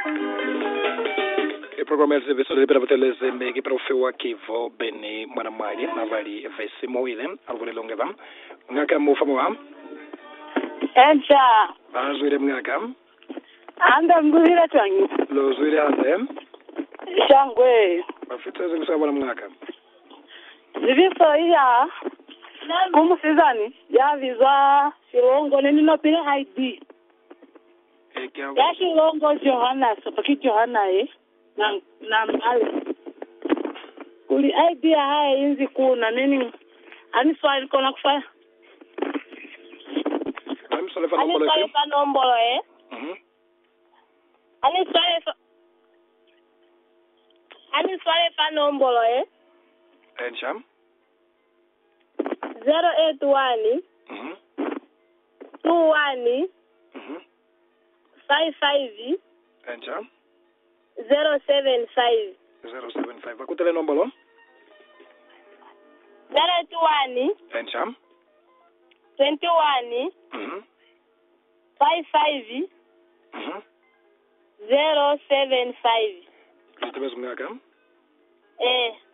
iprogramu ya televisão lipera pateleze mbeki para ufewa kivo beni mwana mwali navali vesi mowile alivulilongeva ng'aka mufamo wa Encha, azwile mng'aka anda ngwira tangi. lozwile ande Shangwe. bafiteze kusaba na mng'aka Ziviso iya. Kumusizani. Ya visa Shilongo nini no pile ID. Ya Shilongo Johanna, sapaki Johanna eh. Na na male. Kuli ID ya haya inzi kuna nini? Ani swali kona kufanya. amsole Ani fanombolo swali ese pa nombolo eh. Mhm. Ani swali fa Ani swali pa nombolo eh. ensha 081 Mhm. 21 Mhm. 55 ensha 075 075 akutele nombolo 081 ensha 21 Mhm. 55 Mhm. 075 litebeza mng'aka eh